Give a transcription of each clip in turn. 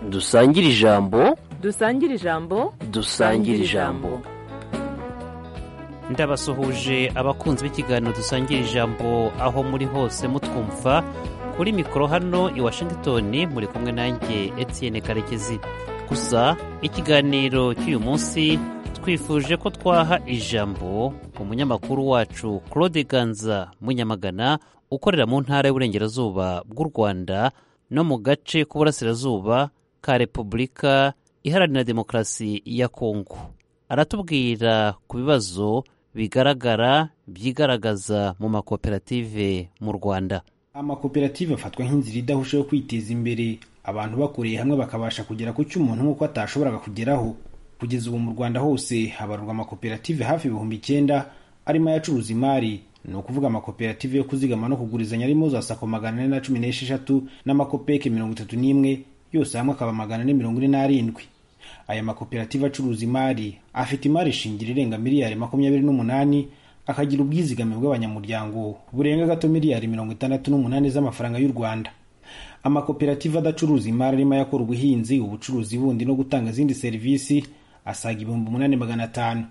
dusangire ijambo dusangire ijambo dusangire ijambo ndabasuhuje abakunzi b'ikiganiro dusangira ijambo aho muri hose mutwumva kuri mikoro hano i washington muri kumwe nanjye etienne karekezi gusa ikiganiro cy'uyu munsi twifuje ko twaha ijambo umunyamakuru wacu claude ganza munyamagana ukorera mu ntara y'uburengerazuba bw'u rwanda no mu gace k'uburasirazuba ka repubulika iharanira demokarasi ya kongo aratubwira ku bibazo bigaragara byigaragaza mu makoperative mu rwanda amakoperative afatwa nk'inzira idahusha yo kwiteza imbere abantu bakoreye hamwe bakabasha kugera ku cyo umuntu nk'uko atashoboraga kugeraho kugeza ubu mu rwanda hose habarwa amakoperative hafi ibihumbi icyenda arimo ayacuruza imari ni ukuvuga amakoperative yo kuzigama no kugurizanya arimo za sako magana ane na cumi n'esheshatu n'amakopeke mirongo itatu n'imwe yose hamwe akaba magana ane mirongo ine n'arindwi aya makoperative acuruza imari afite imari shingiro irenga miliyari makumyabiri n'umunani akagira ubwizigame bw'abanyamuryango burenga gato miliyari mirongo itandatu n'umunani z'amafaranga y'u rwanda amakoperative adacuruza imari arimo ayakora ubuhinzi ubucuruzi bundi no gutanga izindi serivisi asaga ibihumbi umunani magana atanu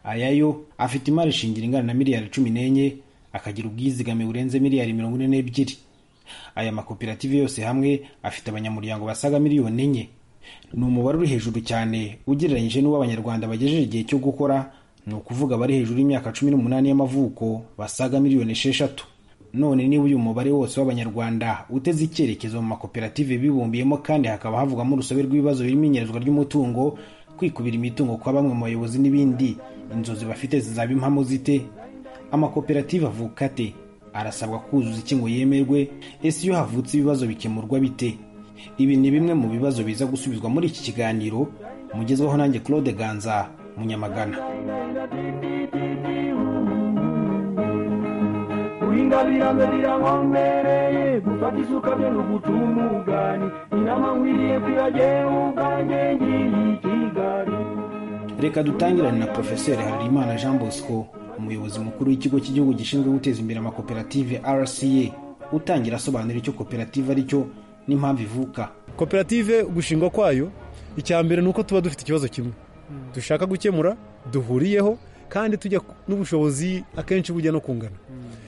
aya yo afite imari shingiro ingana na miliyari cumi n'enye akagira ubwizigame burenze miliyari mirongo ine n'ebyiri aya makoperative yose hamwe afite abanyamuryango basaga miliyoni enye ni umubare uri hejuru cyane ugereranyije n'uwo abanyarwanda bagejeje igihe cyo gukora ni ukuvuga bari hejuru y'imyaka cumi n'umunani y'amavuko basaga miliyoni esheshatu none niba uyu mubare wose w'abanyarwanda uteze icyerekezo mu makoperative bibumbiyemo kandi hakaba havugamo urusobe rw'ibibazo birimo inyerezwa ry'umutungo kwikubira imitungo kwa bamwe mu bayobozi n'ibindi inzozi bafite zizaba impamo zite amakoperative avuka ate arasabwa kuzuza iki ngo yemerwe ese iyo havutse ibibazo bikemurwa bite ibi ni bimwe mu bibazo biza gusubizwa muri iki kiganiro mugezweho nanjye claude ganza munyamagana guhinga biranze birankomereye gufata isuka byo ni ugucuma ubwani inama nkwiriye kwiragera ubwanjye ngiyi i kigali reka dutangirane na profeseri harerimana jean bosco umuyobozi mukuru w'ikigo cy'igihugu gishinzwe guteza imbere amakoperative rca utangira asobanura icyo koperative ari cyo n'impamvu ivuka koperative gushingwa kwayo icya mbere ni uko tuba dufite ikibazo kimwe dushaka gukemura duhuriyeho kandi tujya n'ubushobozi akenshi bujya no kungana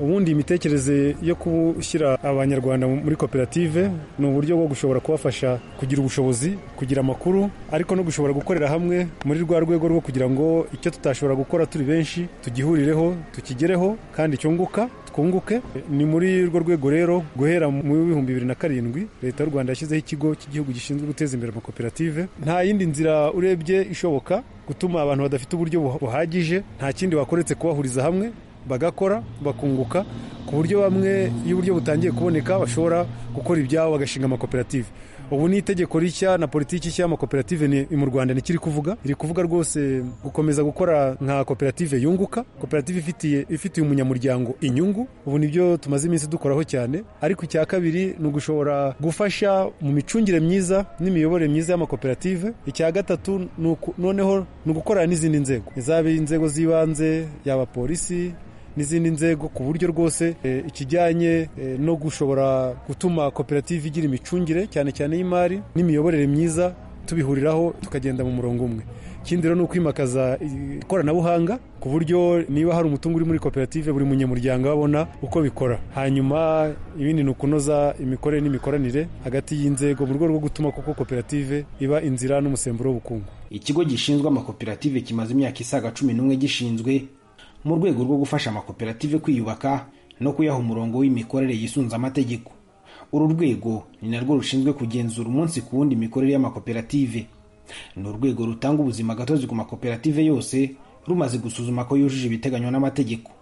ubundi imitekerereze yo gushyira abanyarwanda muri koperative ni uburyo bwo gushobora kubafasha kugira ubushobozi kugira amakuru ariko no gushobora gukorera hamwe muri rwa rwego rwo kugira ngo icyo tutashobora gukora turi benshi tugihurireho tukigereho kandi cyunguka twunguke ni muri urwo rwego rero guhera mu bihumbi bibiri na karindwi leta y'u rwanda yashyizeho ikigo cy'igihugu gishinzwe guteza imbere amakoperative nta yindi nzira urebye ishoboka gutuma abantu badafite uburyo buhagije nta kindi wakoretse kubahuriza hamwe bagakora bakunguka ku buryo bamwe iyo uburyo butangiye kuboneka bashobora gukora ibyabo bagashinga amakoperative ubu ni itegeko rishya na politiki nshya y'amakoperative mu rwanda ntikiri kuvuga iri kuvuga rwose gukomeza gukora nka koperative yunguka koperative ifitiye ifitiye umunyamuryango inyungu ubu nibyo tumaze iminsi dukoraho cyane ariko icya kabiri ni ugushobora gufasha mu micungire myiza n'imiyoborere myiza y'amakoperative icya gatatu noneho ni ugukorana n'izindi nzego izaba inzego z'ibanze yaba polisi n'izindi nzego ku buryo rwose ikijyanye no gushobora gutuma koperative igira imicungire cyane cyane y'imari n'imiyoborere myiza tubihuriraho tukagenda mu murongo umwe ikindi rero ni ukwimakaza ikoranabuhanga ku buryo niba hari umutungo uri muri koperative buri munyamuryango abona uko bikora hanyuma ibindi ni ukunoza imikorere n'imikoranire hagati y'inzego mu rwego rwo gutuma koko koperative iba inzira n'umusemburo w'ubukungu ikigo gishinzwe amakoperative kimaze imyaka isaga cumi n'umwe gishinzwe mu rwego rwo gufasha amakoperative kwiyubaka no kuyaha umurongo w'imikorere yisunze amategeko uru rwego ni narwo rushinzwe kugenzura umunsi ku wundi imikorere y'amakoperative ni urwego rutanga ubuzima gatozi ku makoperative yose rumaze gusuzuma ko yujuje ibiteganywa n'amategeko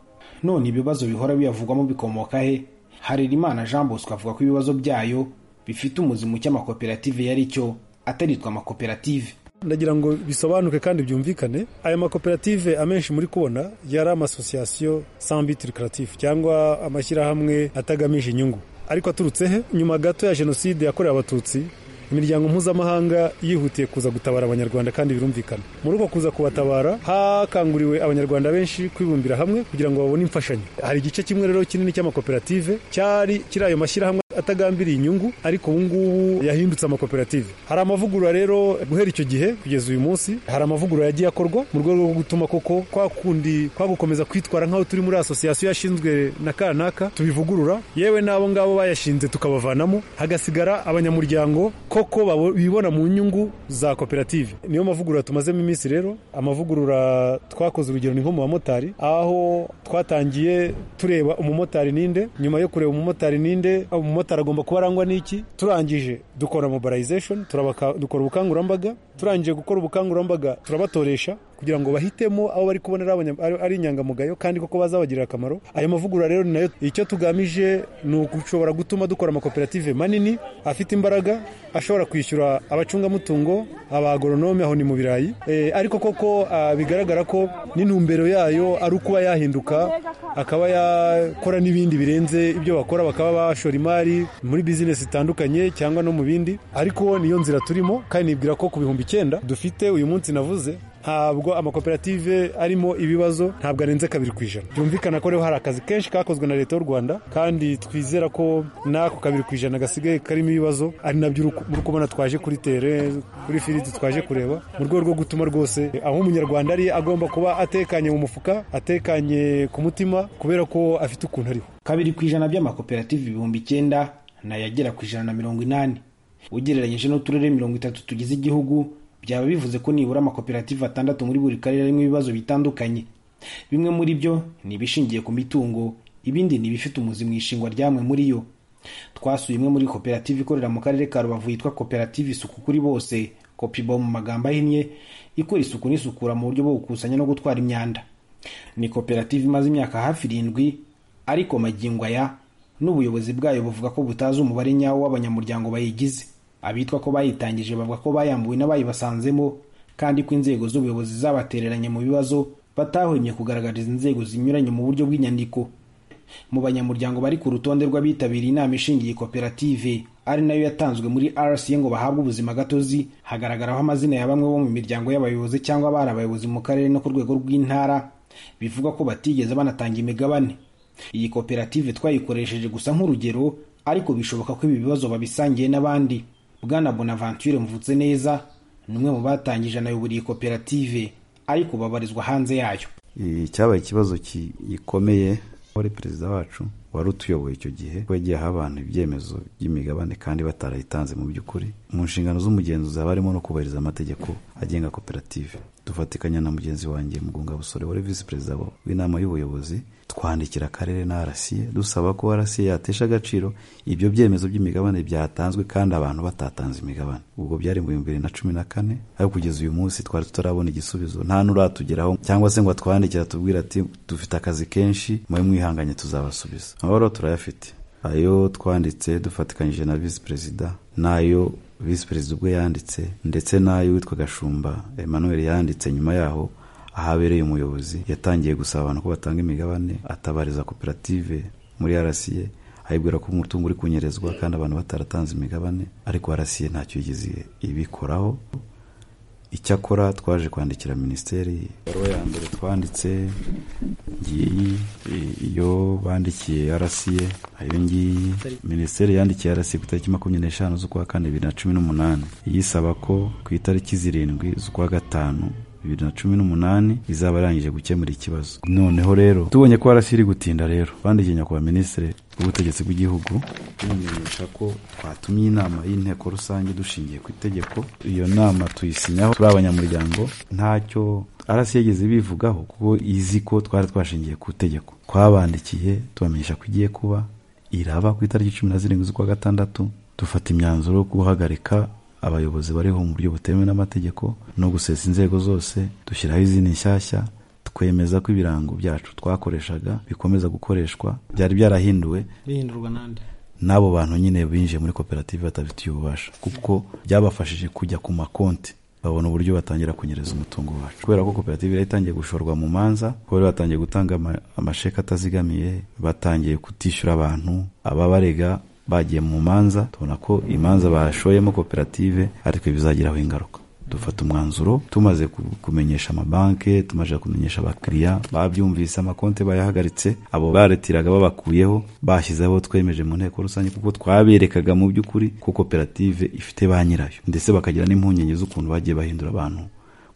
none ibibazo bihora biyavugwamo bikomoka he harerimana jean bosco avuga ko ibibazo byayo bifite umuzimu cy'amakoperative yari cyo ataritwa amakoperative ndagira ngo bisobanuke kandi byumvikane aya makoperative amenshi muri kubona yari amasosiyasiyo sambiti rikaratifu cyangwa amashyirahamwe atagamije inyungu ariko aturutse he nyuma gato ya jenoside yakorewe abatutsi imiryango mpuzamahanga yihutiye kuza gutabara abanyarwanda kandi birumvikana muri uko kuza kubatabara hakanguriwe abanyarwanda benshi kwibumbira hamwe kugira ngo babone imfashanyo hari igice kimwe rero kinini cy'amakoperative cyari kiri ayo mashyirahamwe atagambiriye inyungu ariko ubu ngubu yahindutse amakoperative hari amavugurura rero guhera icyo gihe kugeza uyu munsi hari amavugurura yagiye akorwa mu rwego rwo gutuma koko kwa kundi kwa gukomeza kwitwara nk'aho turi muri asosiyasiyo yashinzwe na kanaka tubivugurura yewe n'abo ngabo bayashinze tukabavanamo hagasigara abanyamuryango koko babo- bibona mu nyungu za koperative niyo mavugurura tumazemo iminsi rero amavugurura twakoze urugero ni nko mu bamotari aho twatangiye tureba umumotari ninde nyuma yo kureba umumotari ninde umumotari agomba kuba arangwa n'iki turangije dukora mobilization turabaka- dukora ubukangurambaga turangije gukora ubukangurambaga turabatoresha kugira ngo bahitemo abo bari kubona ari abanya- ari ari inyangamugayo kandi koko bazabagirira akamaro ayo mavugurura rero ni nayo icyo tugamije ni ugushobora gutuma dukora amakoperative manini afite imbaraga ashobora kwishyura abacungamutungo abagoronome aho ni mu birayi Eh, ariko koko ah, bigaragara ko n'intumbero yayo ari ukuba yahinduka akaba yakora n'ibindi birenze ibyo bakora bakaba bashora imari muri bizinesi zitandukanye cyangwa no mu bindi ariko niyo nzira turimo kandi nibwira ko ku bihumbi icyenda dufite uyu munsi navuze ntabwo amakoperative arimo ibibazo ntabwo arenze kabiri ku ijana byumvikana ko rero hari akazi kenshi kakozwe na leta y'u rwanda kandi twizera ko n'ako kabiri ku ijana gasigaye karimo ibibazo ari nabyo uri ku- muri kubona twaje kuri tere kuri firiti twaje kureba mu rwego rwo gutuma rwose aho umunyarwanda ari agomba kuba atekanye mu mufuka atekanye ku mutima kubera ko afite ukuntu ariho kabiri ku ijana by'amakoperative ibihumbi icyenda n'ayagera ku ijana na mirongo inani ugereranyije n'uturere mirongo itatu tugize igihugu byaba bivuze ko nibura amakoperative atandatu muri buri karere arimo ibibazo bitandukanye bimwe muri byo ni ibishingiye ku mitungo ibindi ni ibifite umuzi mu ishingwa ryamwe muri yo twasuye imwe muri koperative ikorera mu karere ka rubavu yitwa koperative isuku kuri bose kopibo mu magambo ahinnye ikora isuku n'isukura mu buryo bwo gukusanya no gutwara imyanda ni koperative imaze imyaka hafi irindwi ariko magingo aya n'ubuyobozi bwayo buvuga ko butazi umubare nyawo w'abanyamuryango bayigize abitwa ko bayitangije bavuga ko bayambuwe n'abayibasanzemo kandi ko inzego z'ubuyobozi zabatereranye mu bibazo batahwemye kugaragariza inzego zinyuranye mu buryo bw'inyandiko mu banyamuryango bari ku rutonde rw'abitabiriye inama ishingiye koperative ari nayo yatanzwe muri RCA ngo bahabwe ubuzima gatozi hagaragaraho amazina ya bamwe bo mu miryango y'abayobozi cyangwa abari abayobozi mu karere no ku rwego rw'intara bivuga ko batigeze banatanga imigabane iyi koperative twayikoresheje gusa nk'urugero ariko bishoboka ko ibi bibazo babisangiye n'abandi bwana bonaventure mvutse neza ni umwe mu batangije anayobora iyi koperative ariko babarizwa hanze yayo Eh, cyabaye ikibazo ki- gikomeye wari perezida wacu wari utuyoboye icyo gihe ko yagiye aha abantu ibyemezo by'imigabane kandi batarayitanze mu by'ukuri mu nshingano z'umugenzuzi haba harimo no kubahiriza amategeko agenga koperative dufatikanya na mugenzi wanjye mugunga busore wari visi perezida wa- w'inama y'ubuyobozi twandikira akarere na arasiye dusaba ko arasiye yatesha agaciro ibyo byemezo by'imigabane byatanzwe kandi abantu batatanze imigabane ubwo byari mu bihumbi bibiri na cumi na kane ariko kugeza uyu munsi twari tutarabona igisubizo nta n'uratugeraho cyangwa se ngo atwandikira tubwira ati dufite akazi kenshi mube mwihanganye tuzabasubiza amabaruwa turayafite ayo twanditse dufatikanyije na visi perezida n'ayo visi perezida ubwe yanditse ndetse n'ayo witwa gashumba emmanuel yanditse nyuma yaho ahabereye umuyobozi yatangiye gusaba abantu ko batanga imigabane atabariza koperative muri arasiye ayibwira ko umutungo uri kunyerezwa kandi abantu bataratanze imigabane ariko arasiye ntacyo yigeze ibikoraho icyakora twaje kwandikira minisiteri ibaruwa ya mbere twanditse ngiyi i- iyo bandikiye arasiye iyo ngiyi minisiteri yandikiye arasiye ku itariki makumyabiri n'eshanu z'ukwa kane bibiri na cumi n'umunani iyisaba ko ku itariki zirindwi z'ukwa gatanu bibiri na cumi n'umunani izaba yarangije gukemura ikibazo noneho rero tubonye ko warasiri gutinda rero bandikiye nyakubahwa minisitiri w'ubutegetsi bw'igihugu tumumenyesha ko twatumye inama y'inteko rusange dushingiye ku itegeko iyo nama tuyisinyaho turi abanyamuryango ntacyo arasi yigeze bivugaho kuko izi ko twari twashingiye ku itegeko twabandikiye tubamenyesha ko igiye kuba iraba ku itariki cumi na zirindwi z'ukwa gatandatu dufata imyanzuro yo guhagarika abayobozi bariho mu buryo butemewe n'amategeko no gusesa inzego zose dushyiraho izindi nshyashya twemeza ko ibirango byacu twakoreshaga bikomeza gukoreshwa byari byarahinduwe bihindurwa n'andi n'abo bantu nyine binjiye muri koperative batabifitiye ububasha kuko byabafashije kujya ku makonti babona uburyo batangira kunyereza umutungo wacu kubera ko koperative yari itangiye gushorwa mu manza kubera batangiye gutanga ama- amasheki atazigamiye batangiye kutishyura abantu ababarega bagiye mu manza tubona ko imanza bashoyemo koperative ariko bizagiraho ingaruka dufata umwanzuro tumaze ku- kumenyesha amabanki tumaze kumenyesha abakiriya babyumvise amakonte bayahagaritse abo baretiraga babakuyeho bashyizeho abo twemeje mu nteko rusange kuko twaberekaga mu by'ukuri ko koperative ifite ba nyirayo ndetse bakagira n'impungenge z'ukuntu bagiye bahindura abantu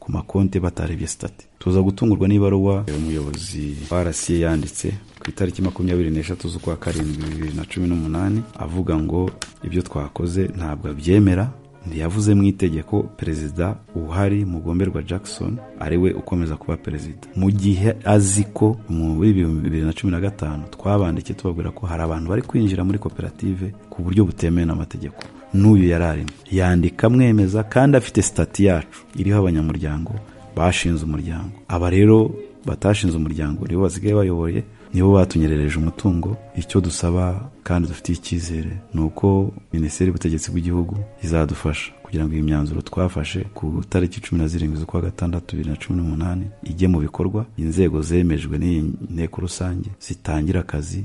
ku makonte batarebye sitati tuza gutungurwa n'ibaruwa umuyobozi wa rasiye yanditse ku itariki makumyabiri n'eshatu z'ukwa karindwi bibiri na cumi n'umunani avuga ngo ibyo twakoze ntabwo abyemera ntiyavuze mu itegeko perezida uhari mugomberwa jackson ariwe ukomeza kuba perezida mu gihe azi ko muri bibiri na cumi na gatanu twabandikiye tubabwira ko hari abantu bari kwinjira muri koperative ku buryo butemewe n'amategeko n'uyu yari arimo yandika amwemeza kandi afite sitati yacu iriho abanyamuryango bashinze umuryango aba rero batashinze umuryango nibo basigaye bayoboye nibo batunyerereje umutungo icyo dusaba kandi dufitiye icyizere ni uko minisiteri y'ubutegetsi bw'igihugu izadufasha kugira ngo iyi myanzuro twafashe ku itariki cumi na zirindwi z'ukwa gatandatu bibiri na cumi n'umunani ijye mu bikorwa inzego zemejwe n'iyi nteko rusange zitangire akazi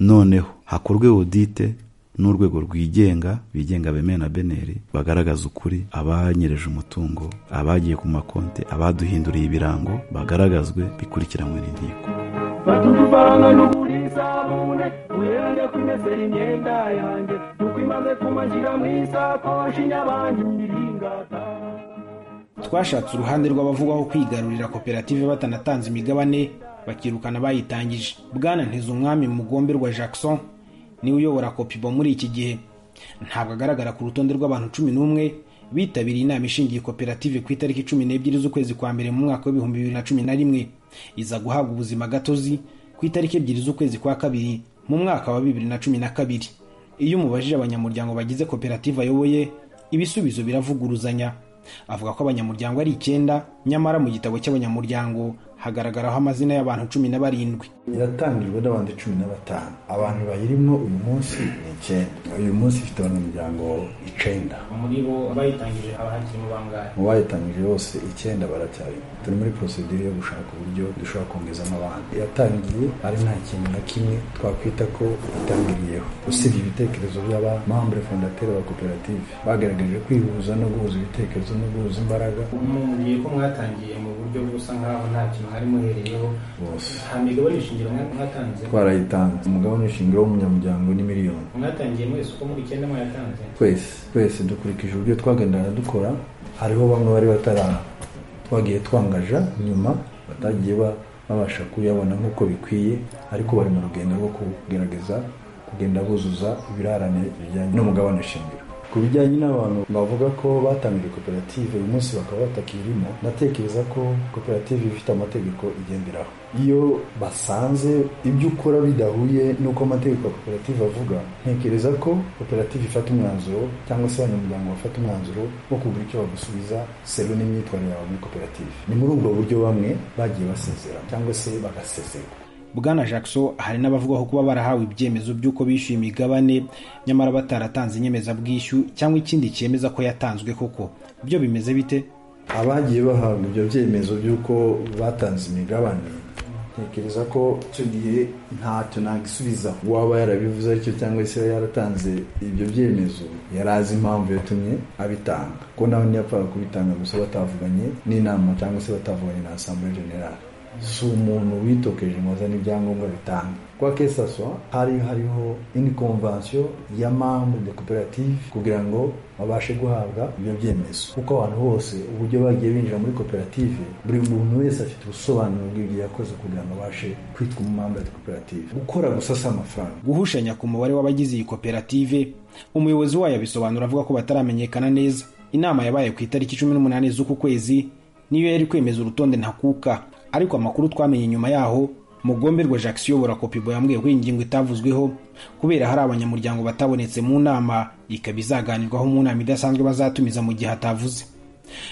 noneho hakorwe odite n'urwego rwigenga bigenga bemewe na beneri bagaragaza ukuri abanyereje umutungo abagiye ku makonte abaduhinduriye ibirango bagaragazwe bikurikiranwe n'inteko batuduvanga n'ukuri isabune uherere ku imesera imyenda yanjye nuko imaze kumashyira mu isakoshi nyabangirira ingata twashatse uruhande rw'abavugaho kwigarurira koperative batanatanze imigabane bakirukana bayitangije bwana ntizumwami mugomberwa jackson niwe uyobora kopibo muri iki gihe ntabwo agaragara ku rutonde rw'abantu cumi n'umwe bitabiriye inama ishingiye koperative ku itariki cumi n'ebyiri z'ukwezi kwa mbere mu mwaka w'ibihumbi bibiri na cumi na rimwe iza guhabwa ubuzima gatozi ku itariki ebyiri z'ukwezi kwa kabiri mu mwaka wa bibiri na cumi na kabiri iyo umubajije abanyamuryango bagize koperative ayoboye ibisubizo biravuguruzanya avuga ko abanyamuryango ari icyenda nyamara mu gitabo cy'abanyamuryango hagaragaraho amazina y'abantu cumi na barindwi iratangijwe n'abantu cumi na batanu abantu bayirimo uyu munsi ni icyenda uyu munsi ifite abanyamuryango icyenda muri bo bayitangije haba hakirimo bangahe mu bayitangije bose icyenda baracyarimo turi muri porosedire yo gushaka uburyo dushobora kongezamo abantu yatangiye ari nta kintu na kimwe twakwita ko itangiriyeho usibye ibitekerezo by'abamambure fondateri ba koperative bagaragaje kwihuza no guhuza ibitekerezo no guhuza imbaraga mubwiye ko mwatangiye mu buryo busa nkaho nta kintu hari muhereyeho bose nta migabane ishingiro mwa- mwatanze twarayitanze umugabane w'ishingiro w'umunyamuryango ni miliyoni mwatangiye mwese uko muri icyenda mwayatanze twese twese dukurikije uburyo twagendaga dukora hariho bamwe bari bataraha twagiye twangaja nyuma batagiye ba- babasha kuyabona nk'uko bikwiye ariko bari mu rugendo rwo kugerageza kugenda buzuza ibirarane bijyanye n'umugabane shingiro ku bijyanye n'abantu bavuga ko batangije koperative uyu munsi bakaba batakirimo natekereza ko koperative ifite amategeko igenderaho iyo basanze ibyo ukora bidahuye n'uko amategeko ya koperative avuga ntekereza ko koperative ifata umwanzuro cyangwa se abanyamuryango bafata umwanzuro wo kugura icyo bagusubiza seru n'imyitwarire yawe muri koperative ni muri ubwo buryo bamwe bagiye basezera cyangwa se bagasezerwa bwana jackson hari n'abavugaho kuba barahawe ibyemezo by'uko bishyuye imigabane nyamara bataratanze inyemezabwishyu cyangwa ikindi cyemeza ko yatanzwe koko byo bimeze bite abagiye bahabwa ibyo byemezo by'uko batanze imigabane ntekereza ko icyo gihe ntacyo nagisubiza uwaba yarabivuze aricyo cyangwa se yaratanze ibyo byemezo yari azi impamvu yatumye abitanga ko nawe ntiyapfaga kubitanga gusa batavuganye n'inama cyangwa se batavuganye na asambure generale si umuntu witokeje ngo azane ibyangombwa bitanga kwa kesaswa hari hariho ini konvansiyo ya mambu de koperative kugira ngo babashe guhabwa ibyo byemezo kuko abantu bose uburyo bagiye binjira muri koperative buri muntu wese afite ubusobanuro bw'ibyo yakoze kugira ngo abashe kwitwa umumamba de koperative gukora gusa si amafaranga guhushanya ku mubare w'abagize iyi koperative umuyobozi wayo abisobanura avuga ko bataramenyekana neza inama yabaye ku itariki cumi n'umunani z'uku kwezi niyo yari kwemeza urutonde ntakuka ariko amakuru twamenye nyuma yaho mugomberwa jacques uyobora kopibo yambwiye ko iyi ngingo itavuzweho kubera hari abanyamuryango batabonetse mu nama ikaba izaganirwaho mu nama idasanzwe bazatumiza mu gihe atavuze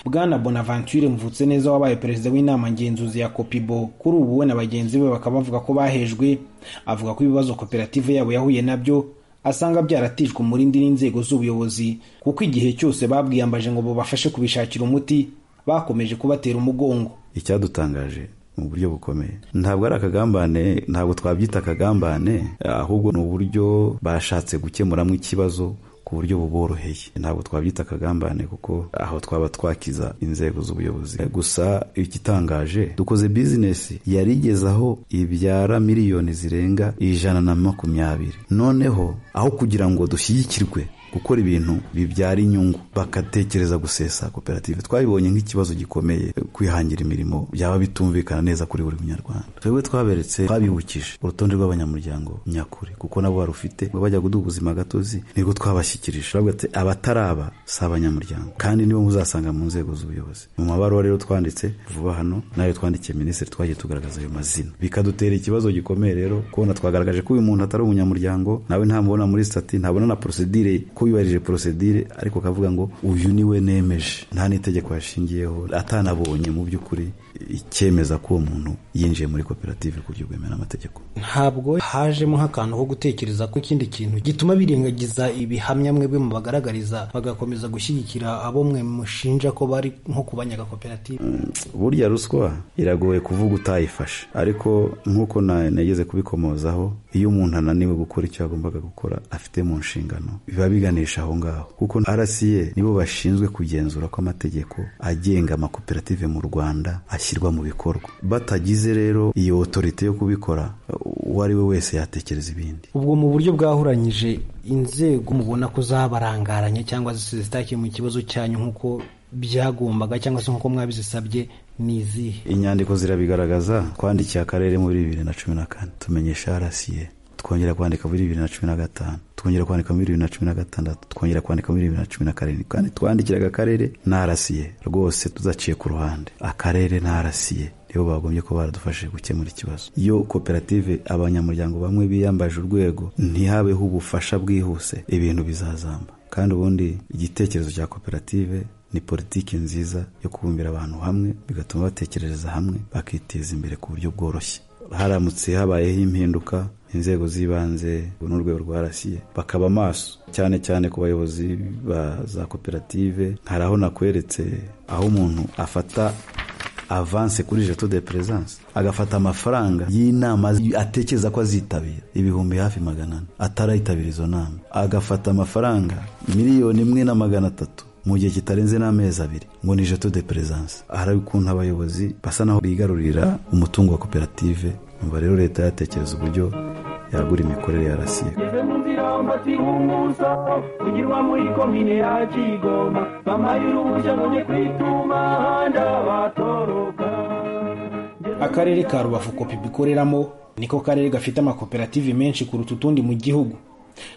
bwana bonaventure mvutse neza wabaye perezida w'inama ngenzuzi ya kopibo kuri ubu we na bagenzi be bakaba bavuga ko bahejwe avuga ko ibibazo koperative yabo yahuye nabyo asanga byaratijwe umurindi n'inzego z'ubuyobozi kuko igihe cyose babwiyambaje ngo babafashe kubishakira umuti bakomeje kubatera umugongo icyadutangaje mu buryo bukomeye ntabwo ari akagambane ntabwo twabyita akagambane ahubwo ni uburyo bashatse gukemuramo ikibazo ku buryo buboroheye ntabwo twabyita akagambane kuko aho twaba twakiza inzego z'ubuyobozi gusa igitangaje dukoze bizinesi yari igeze aho ibyara miliyoni zirenga ijana na makumyabiri noneho aho kugira ngo dushyigikirwe gukora ibintu bibyara inyungu bagatekereza gusesa koperative twabibonye nk'ikibazo gikomeye kwihangira imirimo byaba bitumvikana neza kuri buri munyarwanda twebwe twaberetse twabibukije urutonde rw'abanyamuryango nyakuri kuko nabo barufite ngo bajya kuduha ubuzima gatozi nibwo twabashyikirije bavuga ati abataraba si abanyamuryango kandi nibo muzasanga mu nzego z'ubuyobozi mu mabaruwa rero twanditse vuba hano nayo twandikiye minisitiri twagiye tugaragaza ayo mazina bikadutera ikibazo gikomeye rero kubona twagaragaje ko uyu muntu atari umunyamuryango nawe ntamubona muri sitati ntabona na porosedire ko yubahirije porosedire ariko akavuga ngo uyu ni we nemeje nta n'itegeko yashingiyeho atanabonye mu by'ukuri icyemeza ko uwo muntu yinjiye muri koperative ku buryo bwemewe n'amategeko ntabwo hajemo nk'akantu ko gutekereza ko ikindi kintu gituma birengagiza ibihamya mwebwe mubagaragariza bagakomeza gushyigikira abo mwe mushinja ko bari nko kubanyagakoperative burya ruswa iragoye kuvuga utayifashe ariko nk'uko na- nageze kubikomozaho iyo umuntu ananiwe gukora icyo yagombaga gukora afite mu nshingano biba biganisha aho ngaho kuko rca nibo bashinzwe kugenzura ko amategeko agenga amakoperative mu rwanda ashyirwa mu bikorwa batagize rero iyo otorite yo kubikora uwo ari we wese yatekereza ibindi ubwo mu buryo bwahuranyije inzego mubona ko zabarangaranye cyangwa zitakiye mu kibazo cyanyu nk'uko byagombaga cyangwa se nk'uko mwabizisabye ni izihe inyandiko zirabigaragaza twandikiye akarere muri bibiri na cumi na kane tumenyesha rca twongera kwandika muri bibiri na cumi na gatanu twongera kwandika muri bibiri na cumi na gatandatu twongera kwandika muri bibiri na cumi na karindwi kandi twandikiraga akarere na rca rwose tuzaciye ku ruhande akarere na rca nibo bagombye ko baradufashije gukemura ikibazo iyo koperative abanyamuryango bamwe biyambaje urwego ntihabeho ubufasha bwihuse ibintu bizazamba kandi ubundi igitekerezo cya koperative ni politiki nziza yo kubumbira abantu hamwe bigatuma batekerereza hamwe bakiteza imbere ku buryo bworoshye haramutse habayeho impinduka inzego z'ibanze n'urwego rwa rasiye bakaba amaso cyane cyane ku bayobozi ba za koperative hari aho nakweretse aho umuntu afata avance kuri jeto de presence agafata amafaranga y'inama atekereza ko azitabira ibihumbi hafi magana ane atarayitabira izo nama agafata amafaranga miliyoni imwe na magana atatu mu gihe kitarenze n'amezi abiri ngo ni jeto de presence hari ukuntu abayobozi basa naho bigarurira umutungo wa koperative umva rero leta yatekereza uburyo yagura imikorere ya rasiye ngeze mu nzira mfatira umuso ugirwa muri komine ya kigoma bampaye uruhushya ngo njye kwituma handa batoroka akarere ka rubavu kopi bikoreramo niko karere gafite amakoperative menshi kuruta utundi mu gihugu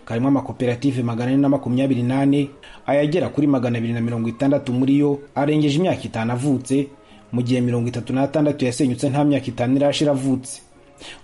karimo amakoperative magana ane na makumyabiri n'ane ayagera kuri magana abiri na mirongo itandatu muri yo arengeje imyaka itanu avutse mu gihe mirongo itatu n'atandatu yasenyutse nta myaka itanu irashira avutse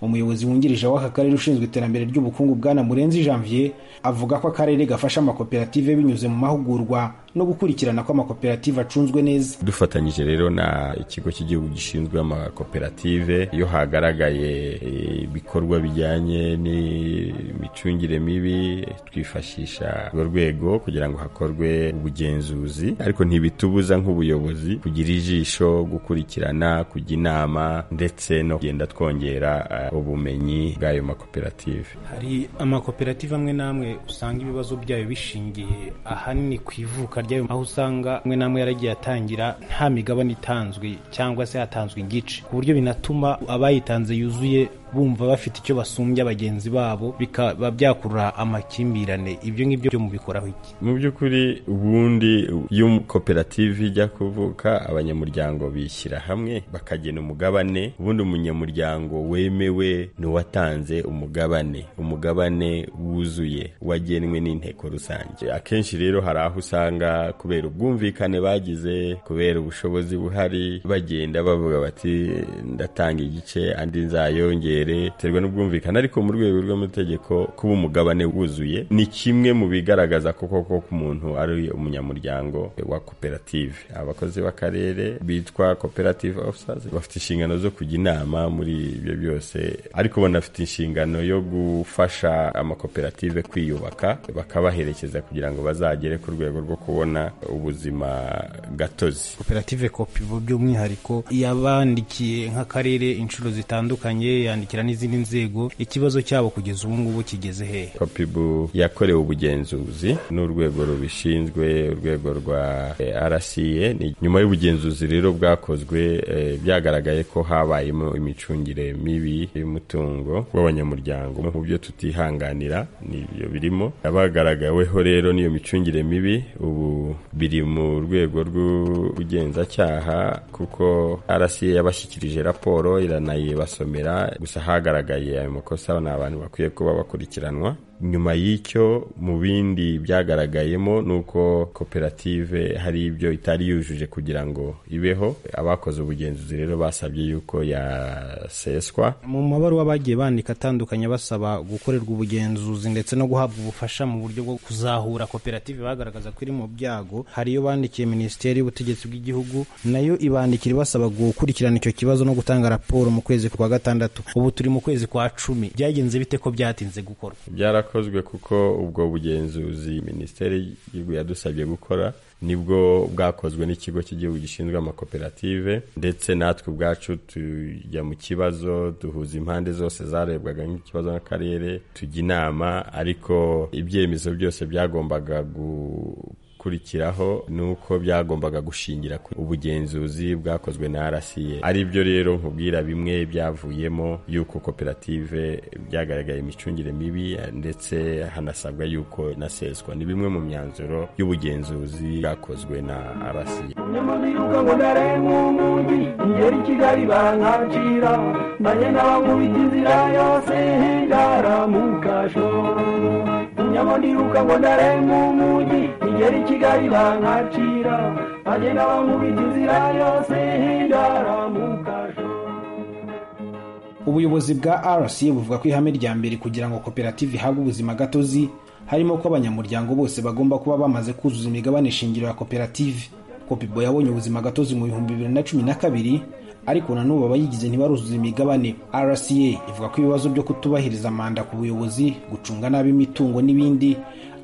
umuyobozi wungirije w'aka karere ushinzwe iterambere ry'ubukungu bwana murenzi janvier avuga ko akarere gafasha amakoperative binyuze mu mahugurwa no gukurikirana ko amakoperative acunzwe neza dufatanyije rero na ikigo cy'igihugu gishinzwe amakoperative iyo hagaragaye eh, ibikorwa bijyanye n'imicungire mibi twifashisha urwo rwego kugira ngo hakorwe ubugenzuzi ariko ntibitubuza nk'ubuyobozi kugira ijisho gukurikirana kujya inama ndetse no kugenda twongera eh, ubumenyi bw'ayo makoperative hari amakoperative amwe n'amwe usanga ibibazo byayo bishingiye ahanini ku ivuka ryayo aho usanga amwe n'amwe yaragiye atangira nta migabane itanzwe cyangwa se hatanzwe igice ku buryo binatuma abayitanze yuzuye bumva bafite icyo basumbya bagenzi babo bikaba byakurura amakimbirane ibyo ngibyo byo mubikoraho iki mu by'ukuri ubundi iyo koperative ijya kuvuka abanyamuryango bishyira hamwe bakagena umugabane ubundi umunyamuryango wemewe ni uwatanze umugabane umugabane wuzuye wagenwe n'inteko rusange akenshi rero hari aho usanga kubera ubwumvikane bagize kubera ubushobozi buhari bagenda bavuga bati ndatanga igice andi nzayongere biterwa n'ubwumvikane ariko mu rwego rw'amategeko kuba umugabane wuzuye ni kimwe mu bigaragaza koko ko umuntu ari umunyamuryango wa koperative abakozi b'akarere bitwa koperative officers bafite inshingano zo kujya inama muri ibyo byose ariko banafite inshingano yo gufasha amakoperative kwiyubaka bakabaherekeza kugira ngo bazagere ku rwego rwo kubona ubuzima gatozi koperative kopi bo by'umwihariko yabandikiye nk'akarere inshuro zitandukanye yandikiye bagashyigikira n'izindi nzego ikibazo cyabo kugeza ubu ngubu kigeze hehe kopibu yakorewe ubugenzuzi n'urwego rubishinzwe urwego rwa eh, rca Ni nyuma y'ubugenzuzi rero bwakozwe eh, byagaragaye ko habayemo imicungire mibi y'umutungo w'abanyamuryango mu byo tutihanganira nibyo birimo abagaragaweho rero n'iyo micungire mibi ubu biri mu rwego rw'ubugenzacyaha kuko rca yabashyikirije raporo iranayibasomera gusa hagaragaye ayo makosa ni abantu bakwiye kuba bakurikiranwa nyuma y'icyo mu bindi byagaragayemo ni uko koperative hari ibyo itari yujuje kugira ngo ibeho abakoze ubugenzuzi rero basabye yuko yaseswa mu mabaruwa bagiye bandika atandukanye basaba gukorerwa ubugenzuzi ndetse no guhabwa ubufasha mu buryo bwo kuzahura koperative bagaragaza ko iri mu byago hari iyo bandikiye minisiteri y'ubutegetsi bw'igihugu nayo ibandikira ibasaba gukurikirana icyo kibazo no gutanga raporo mu kwezi kwa gatandatu ubu turi mu kwezi kwa cumi byagenze bite ko byatinze gukorwa byarakozwe kuko ubwo bugenzuzi minisiteri y'igihugu yadusabye gukora nibwo bwakozwe n'ikigo cy'igihugu gishinzwe amakoperative ndetse natwe ubwacu tujya mu kibazo duhuza impande zose zarebwaga nk'ikibazo n'akarere tujya inama ariko ibyemezo byose byagombaga gu gukurikiraho ni uko byagombaga gushingira ku ubugenzuzi bwakozwe na rca ari byo rero nkubwira bimwe byavuyemo y'uko koperative byagaragaye imicungire mibi ndetse hanasabwa y'uko naseswa ni bimwe mu myanzuro y'ubugenzuzi bwakozwe na rca nyamabiruka ngo ndarengwa umugi ingeri kigali bankacira mbanye n'abamubita inzira yose ndaramukasho nyamadiruka ngo ndarengwa umugi ingeri kigali bankacira mbanye n'abamubita inzira yose ndaramukasho ubuyobozi bwa rca buvuga ko ihame rya mbere kugira ngo koperative ihabwe ubuzima gatozi harimo ko abanyamuryango bose bagomba kuba bamaze kuzuza imigabane shingiro ya koperative kopibo yabonye ubuzima gatozi mu bihumbi bibiri na cumi na kabiri ariko na n'ubu abayigize ntibaruzuza imigabane rca ivuga ko ibibazo byo kutubahiriza manda ku buyobozi gucunga nabi imitungo n'ibindi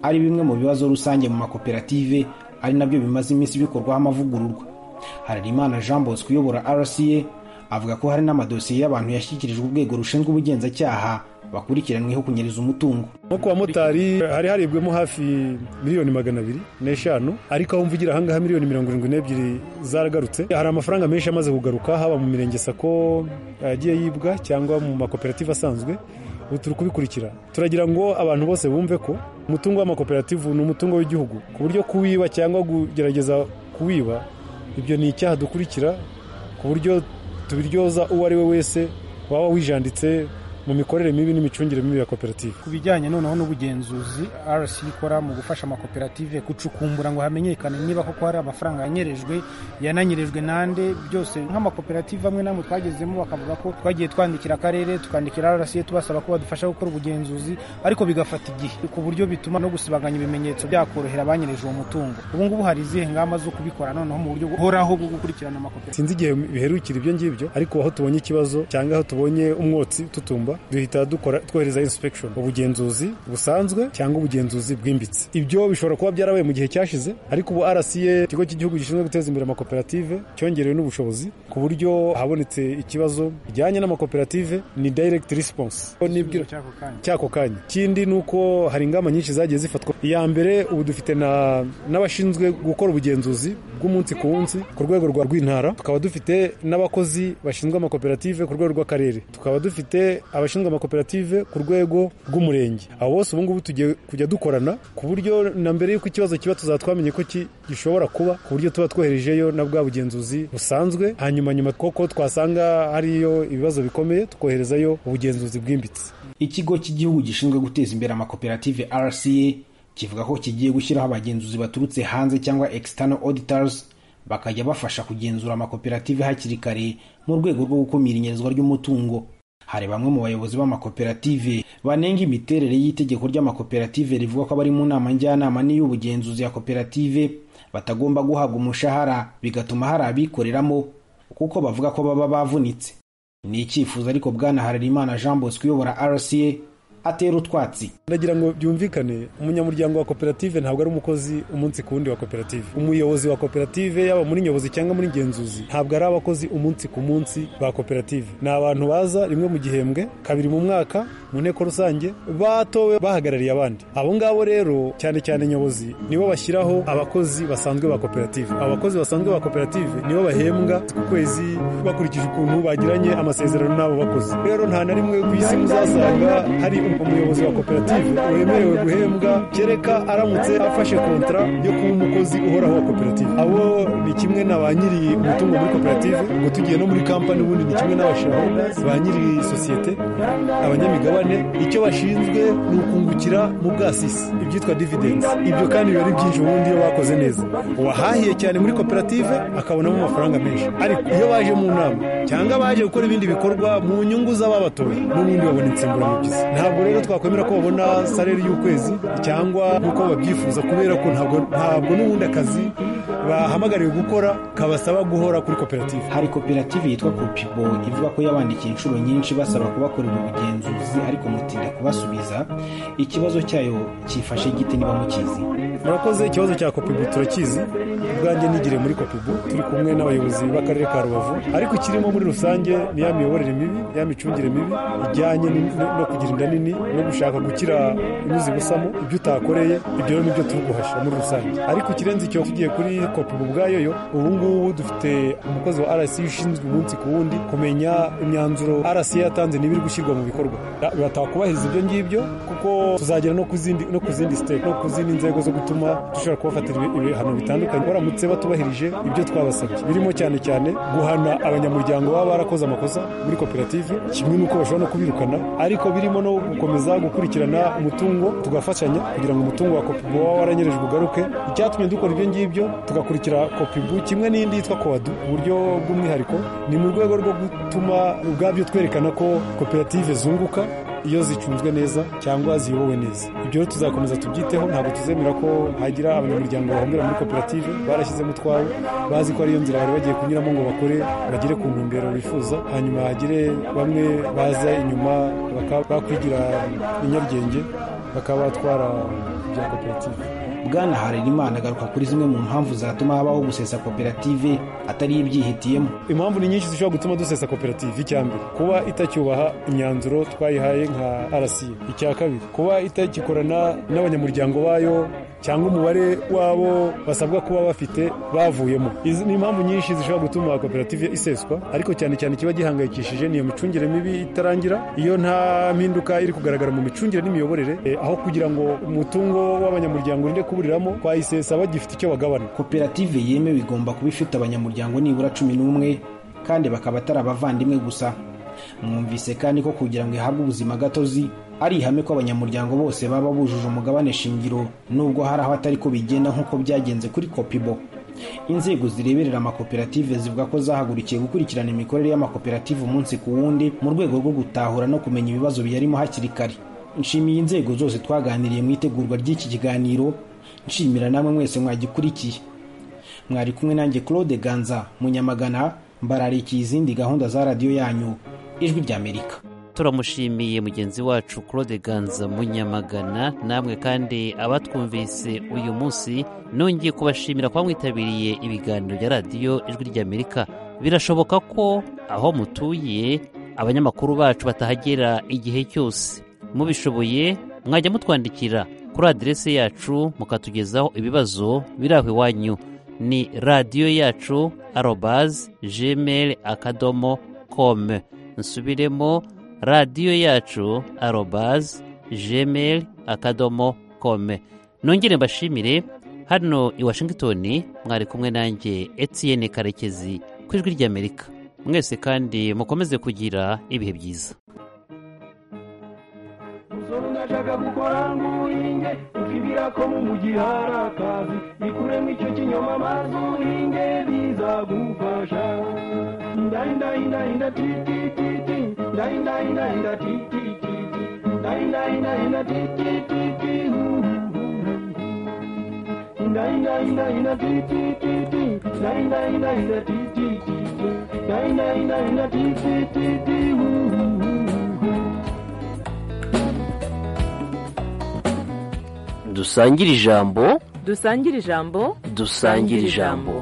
ari bimwe mu bibazo rusange mu makoperative ari nabyo bimaze iminsi bikorwaho amavugururwa harerimana jean bosco uyobora rca avuga ko hari n'amadosiye y'abantu yashyikirijwe urwego rushinzwe ubugenzacyaha bakurikiranweho kunyereza umutungo nko ku bamotari hari haribwemo hafi miliyoni magana abiri n'eshanu ariko aho mvugira ahangaha miliyoni mirongo irindwi n'ebyiri zaragarutse hari amafaranga menshi amaze kugaruka haba mu mirenge sako yagiye yibwa cyangwa mu makoperative asanzwe ubu turi kubikurikira turagira ngo abantu bose bumve ko umutungo w'amakoperative ni umutungo w'igihugu ku buryo kuwiba cyangwa kugerageza kuwiba ibyo ni icyaha dukurikira ku buryo tubiryoza uwo ari we wese waba wijanditse mu mikorere mibi n'imicungire mibi ya koperative ku bijyanye noneho n'ubugenzuzi rc ikora mu gufasha amakoperative gucukumbura ngo hamenyekane niba koko hari amafaranga yanyerejwe yananyerejwe nande byose nk'amakoperative amwe namwe twagezemo bakavuga ko twagiye twandikira akarere tukandikira rc tubasaba ko badufasha gukora ubugenzuzi ariko bigafata igihe ku buryo bituma no gusibanganya ibimenyetso byakorohera abanyereje uwo mutungo ubu ngubu hari izihe ngamba zo kubikora noneho mu buryo buhoraho bwo gukurikirana amakoperative sinzi igihe biherukira ibyo ngibyo ariko aho tubonye ikibazo cyangwa aho tubonye umwotsi tutumba duhita dukora twohereza inspection ubugenzuzi busanzwe cyangwa ubugenzuzi bwimbitse ibyo bishobora kuba byarabaye mu gihe cyashize ariko ubu RCA ikigo cy'igihugu gishinzwe guteza imbere amakoperative cyongerewe n'ubushobozi ku buryo habonetse ikibazo bijyanye n'amakoperative ni direct response nibwira cyako kanya ikindi ni uko hari ingamba nyinshi zagiye zifatwa iya mbere ubu dufite na- n'abashinzwe gukora ubugenzuzi bw'umunsi ku wundi ku rwego rwa rw'intara tukaba dufite n'abakozi bashinzwe amakoperative ku rwego rw'akarere tukaba dufite abashinzwe amakoperative ku rwego rw'umurenge abo bose ubu ngubu tugiye kujya dukorana ku buryo na mbere y'uko ikibazo kiba tuzaba twamenye ko ki- gishobora kuba ku buryo tuba twoherejeyo na bwa bugenzuzi busanzwe hanyuma nyuma koko twasanga hariyo ibibazo bikomeye tukoherezayo ubugenzuzi bwimbitse ikigo cy'igihugu gishinzwe guteza imbere amakoperative rca kivuga ko kigiye gushyiraho abagenzuzi baturutse hanze cyangwa external auditors bakajya bafasha kugenzura amakoperative hakiri kare mu rwego rwo gukumira inyerezwa ry'umutungo hari bamwe mu bayobozi b'amakoperative banenga imiterere y'itegeko ry'amakoperative rivuga ko abari mu nama njyanama n'iy'ubugenzuzi ya koperative batagomba guhabwa umushahara bigatuma hari abikoreramo kuko bavuga ko baba bavunitse ni icyifuzo ariko bwana harerimana jean bosco uyobora rca atera utwatsi ndagira ngo byumvikane umunyamuryango wa koperative ntabwo ari umukozi umunsi ku wundi wa koperative umuyobozi wa koperative yaba muri nyobozi cyangwa muri ngenzuzi ntabwo ari abakozi umunsi ku munsi ba koperative ni abantu baza rimwe mu gihembwe kabiri mu mwaka mu nteko rusange batowe bahagarariye abandi abo ngabo rero cyane cyane nyobozi nibo bashyiraho abakozi basanzwe ba koperative abo bakozi basanzwe ba koperative nibo bahembwa ku kwezi bakurikije ukuntu bagiranye amasezerano n'abo bakozi rero nta na rimwe ku isi muzasanga hari umuyobozi wa koperative wemerewe guhembwa kereka aramutse afashe kontara yo kuba umukozi uhoraho wa koperative abo ni kimwe na ba nyiri umutungo muri koperative ubwo tugiye no muri kampani ubundi ni kimwe n'abashaholders ba nyiri sosiyete abanyamigabane icyo bashinzwe ni ukungukira mu bwasisi ibyitwa dividends ibyo kandi biba ari byinshi ubundi iyo bakoze neza uwahahiye cyane muri koperative akabonamo amafaranga menshi ariko iyo baje mu nama cyangwa baje gukora ibindi bikorwa mu nyungu z'ababatoye n'ubundi babona insimburamubyizi ntabwo rero twakwemera ko babona salari y'ukwezi cyangwa nk'uko babyifuza kubera ko ntabwo ntabwo n'ubundi akazi bahamagariwe gukora kabasaba guhora kuri koperative hari koperative yitwa kopibo ivuga ko yabandikiye inshuro nyinshi basaba kubakorera ubugenzuzi ariko mutinda kubasubiza ikibazo cyayo cyifashe gite niba mukizi murakoze ikibazo cya kopibu turakizi ubwanjye nigiriye muri kopibu turi kumwe n'abayobozi b'akarere ka rubavu ariko ikirimo muri rusange ni ya miyoborere mibi ya micungire mibi ijyanye ni- no no kugira inda nini no gushaka gukira inyuzi busamo ibyo utakoreye ibyo rero nibyo turi guhasha muri rusange ariko ikirenze icyo tugiye kuri kopibu ubwayo yo ubu ngubu dufite umukozi wa rsi ushinzwe umunsi ku wundi kumenya imyanzuro rsi yatanze niba iri gushyirwa mu bikorwa batakubahiriza ibyo ngibyo kuko tuzagera no ku zindi no ku zindi siteke no ku zindi nzego zo gutuma dushobora kubafatira ibi- ibihano bitandukanye baramutse batubahirije ibyo twabasabye birimo cyane cyane guhana abanyamuryango baba barakoze amakosa muri koperative kimwe n'uko bashobora no kubirukana ariko birimo no gukomeza gukurikirana umutungo tugafashanya kugira ngo umutungo wa kopibu waba waranyerejwe ugaruke icyatumye dukora ibyo ngibyo tugakurikira kopibu kimwe n'indi yitwa kowadu uburyo bw'umwihariko ni mu rwego rwo gutuma ubwabyo twerekana ko koperative zunguka iyo zicunzwe neza cyangwa ziyobowe neza ibyo rero tuzakomeza tubyiteho ntabwo tuzemera ko hagira abanyamuryango bahomera muri koperative barashyizemo utwabo bazi ko ariyo nzira bari bagiye kunyuramo ngo bakore bagere ku ntumbero bifuza hanyuma hagire bamwe baza inyuma bakaba bakwigira inyaryenge bakaba batwara ibya koperative bwana harerimana agaruka kuri zimwe mu mpamvu zatuma habaho gusesa koperative atari ibyihitiyemo impamvu ni nyinshi zishobora gutuma dusesa koperative icya mbere kuba itacyubaha imyanzuro twayihaye nka rsi icya kabiri kuba itagikorana n'abanyamuryango bayo cyangwa umubare w'abo basabwa kuba bafite bavuyemo izi ni impamvu nyinshi zishobora gutuma koperative iseswa ariko cyane cyane ikiba gihangayikishije niyo micungire mibi itarangira iyo nta mpinduka iri kugaragara mu micungire n'imiyoborere eh, aho kugira ngo umutungo w'abanyamuryango urinde kuburiramo twayisesa bagifite icyo bagabana koperative yemewe igomba kuba ifite abanyamuryango nibura cumi n'umwe kandi bakaba atari abavandimwe gusa mwumvise kandi ko kugira ngo ihabwe ubuzima gatozi ari ihame ko abanyamuryango bose baba bujuje umugabane shingiro nubwo hari aho atari ko bigenda nk'uko byagenze kuri kopibo inzego zireberera amakoperative zivuga ko zahagurukiye gukurikirana imikorere y'amakoperative umunsi ku wundi mu rwego rwo gutahura no kumenya ibibazo biyarimo hakiri kare nshimiye inzego zose twaganiriye mu itegurwa ry'iki kiganiro nshimira namwe mwese mwagikurikiye mwari kumwe nanjye claude ganza munyamagana mbararikiye izindi gahunda za radiyo yanyu ijwi ry'amerika turamushimiye mugenzi wacu claude ganza munyamagana namwe kandi abatwumvise uyu munsi nongeye kubashimira kuba mwitabiriye ibiganiro bya radiyo ijwi ry'amerika birashoboka ko aho mutuye abanyamakuru bacu batahagera igihe cyose mubishoboye mwajya mutwandikira kuri aderesi yacu mukatugezaho ibibazo biri aho iwanyu ni radiyo yacu arobazi gmail akadomo kome nsubiremo radiyo yacu arobazi gmail akadomo kome nongere mbashimire hano i washington mwari kumwe nanjye etiyene karekezi ku ijwi ry'amerika mwese kandi mukomeze kugira ibihe byiza umusore ntashaka gukora nguhinge ukibwira ko mu mugi hari akazi ikuremo icyo kinyoma maze uhinge bizagufasha ndahindahindahida titititi ndahindahindahida titititi ndahindahindahida titititi ndahindahindahida titititi ndahindahindahida titititi ndahindahindahida titititi dusangire ijambo dusangire ijambo dusangire ijambo